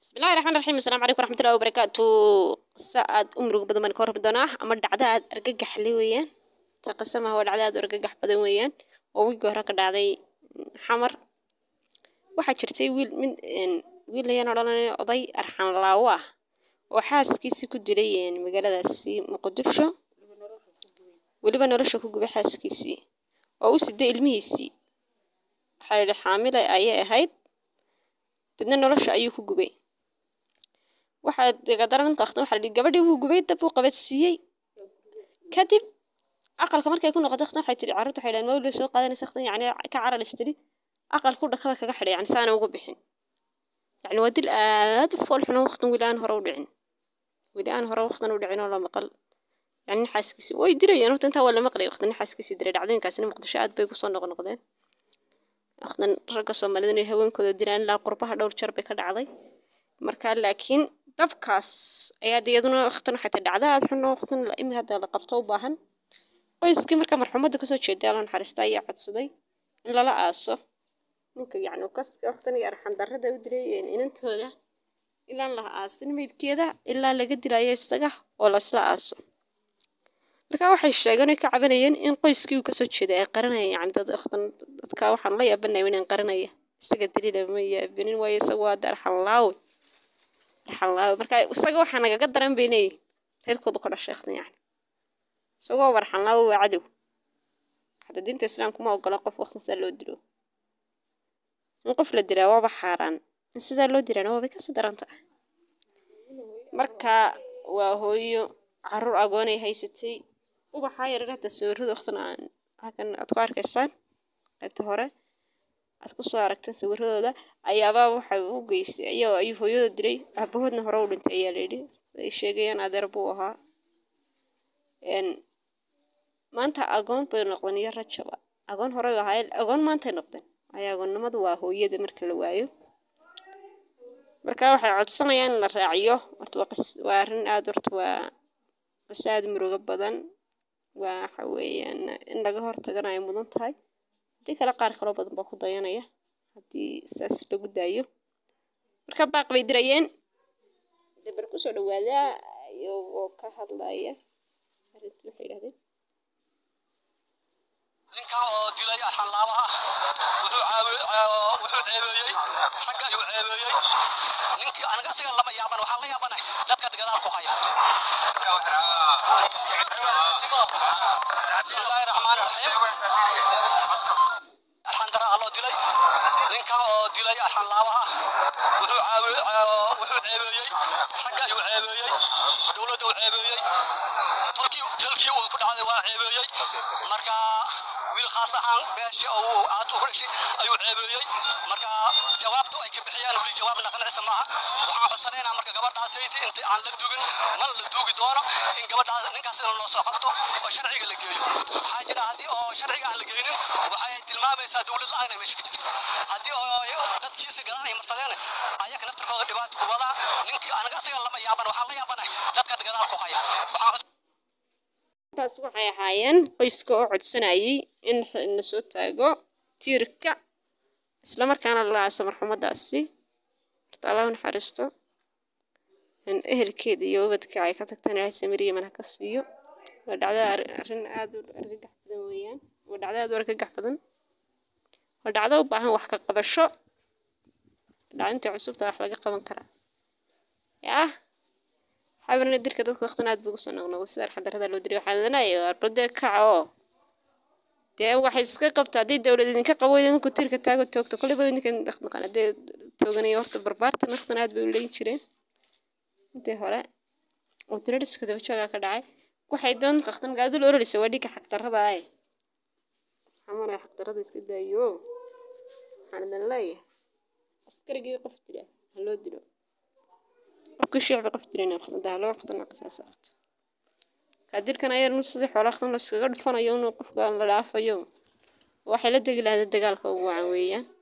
bismillahi raxmaan raxiim assalaamu calaykum waraxmatullahi wabarakaatu qisa aad u murug badan baan ka warrami doonaa ama dhacdo aad argagax le weeyaan ta qisa maaha waa dhacdo aad u argagax badan weeyaan oo wiigii hore ka dhacday xamar waxaa jirtay wiil mid wiil ayaan odhanaya oday arxan laawo ah oo xaaskiisii ku dilay magaaladaasi muqdisho weliba nolosha ku gubay xaaskiisii oo u siday ilmihiisii waxaa yidhi xaamile ayay ahayd dadna nolosha ayuu ku gubay waxaa degadara ninka waqti waxaa la yidhi gabadhii wuu gubay dab uu qabadsiiyey kadib aqalka markay ku noqotay waqti waxay tidhi carruurta waxay dhahan mawlid soo qaadanaysa waqti yacni ka caralis tidhi aqalku dhakada kaga xidhay yani saana ugu bixin yacni waa dil aad u fool xuno waqtin weli aan hore u dhicin weli aan hore waqtin u dhicin oo la maqal yani nin xaaskiisi way dirayeen horta intaa waa la maqlay waqti nin xaaskiisi diray dhacdooyinkaasina muqdisho aad bay kusoo noqnoqdeen waqtan ragga soomaalida inay haweenkooda diraan ilaa qurbaha dhowr jeer bay ka dhacday marka laakiin dabkaas ayaa de iyaduna waqtan waxay tahay dhacda aad xun oo waqtan imi hadda la qabto u baahan qoyskii marka marxumadda kasoo jeeday alla naxariista ayaa codsaday in lala aaso ninka yacni kaska waqtan iyo arxan darrada u dilay inantooda ilaan la aasin meydkeeda ilaa laga dilayo isaga oo laisla aaso marka waxay sheegeen oy ka cabanayeen in qoyskii uu kasoo jeeday ay qaranayeen yani dad waqtan dadka waxaan la yaabanaya inaan qaranaya isaga daliila ma yaabanin waayo isaga waa de arxan laawe arxan laawe marka isaga waxaa nagaga daran baynay reerkooda ka dhashay waqtan yani isagoo arxan laawe waa cadow hadda diinta islaamka ma ogola qof waqtan sidaa loo dilo in qof la dilaa waaba xaaraan in sidaa loo dilaana waabay kasii daranta marka waa hooyo caruur agoonay haysatay ubaxaa yarar hadda sawirada waqtan aan halkan aad ku arkaysaan qaybta hore aad kusoo aragteen sawiradooda ayaabaa waxay u geystay ayagoo ayuu hooyada dilay aabahoodna hore u dhintay ayaa layidhi ay sheegayaan adeer buu ahaa maanta agoon bay noqdeen iyo rajaba agoon horey ahaayeen agoon maantay noqdeen waayo agoonnimadu waa hooyada marka la waayo marka waxay codsanayaan in la raaciyo horta waa qis waa arrin aad horta waa qis aad murugo badan waa waxa weeyaan in laga hortagana ay mudan tahay haddii kale qaar kaloo badan baa ku dayanaya haddii saas lagu daayo marka baaq bay dirayeen dabar kusoo dhawaada iyagoo ka hadlaya arrintii waxay yidhahdeen ninkan oo dilay arxan laabaha wuxuu wuxuu ceebeeyey ragga ayuu ceebeeyey ninkii aniga asiga lama yaaban waxaan la yaabanahay dadka gadaal ku haya bismillaahi raxmaani raxiim arxan dara alloo dilay ninkan oo dilay arxan laabaha wuxuu wuxuu ceebeeyey ragga ayuu ceebeeyey dowladda uu ceebeeyey tolkii tolkii uu ku dhacday waa ceebeeyey marka wiil khaas ahaan beesha oo aad ugu dhashay ayuu ceebeeyey marka jawaabta ay ka bixiyaan weli jawaab naqanaysa maaha waxaan codsanaynaa marka gabadhaasaydi inta aan la dugin mal la duugi doono in gabadhaas ninkaas in loo soo qabto oo sharciga la geeyo waxaa jira haddii oo sharciga aan la geynin waxay tilmaamaysaa dowlad la-aan ay meesha ka jirto haddii oo dadkiisa galaan ay marsadeen ayaga naftarkooda dhibaato ku wadaa ninka aniga asiga lama yaaban waxaan la yaabanahay dadka gadaal ku haya waxaan taas waxay ahaayeen qoyska oo codsanayay in la soo taago tiirka islamarkaana la aaso marxumadaasi horta allah u naxariisto ehelkeeda iyo ubadka ay ka tagtaan ilaahay samiriya mana ka siiyo waa dhacda arrin aad u argagax badan weeyaan waa dhacda aad u argagax badan waa dhacdo u baahan wax ka qabasho dhacdinta cusubta wax laga qaban karaa yaa xabarna dirka dadka waqtan aad buu ugu soo noqnoqday sida arxadarada loo diray waxaa laleeyahay arbade kaca oo dee waxay iska qabta haddii dowlad idinka qabo idinku tirka taago toogto koleyba idinka dhaqdhaqan haddee tooganaya horta barbaartan waqtan aad bay u leyn jireen intii hore oo tirariska daba joogaa ka dhacay waxay doon qaqtan magaalada la ororaysa waa dhigka xagdarrada ay xamalay xagdarrada iska daayo waxaan idin leeyahay askarigii qof dila ha loo dilo qofka shicbi qof dilayna waqtida loo waqtana qisaas waqti kadirkan ayar nu sidii xoolo waqtan la iskaga dhufanayo inuu qofka la dhaafayo waxay la degi lahayd dagaalka ugu wacan weeyaan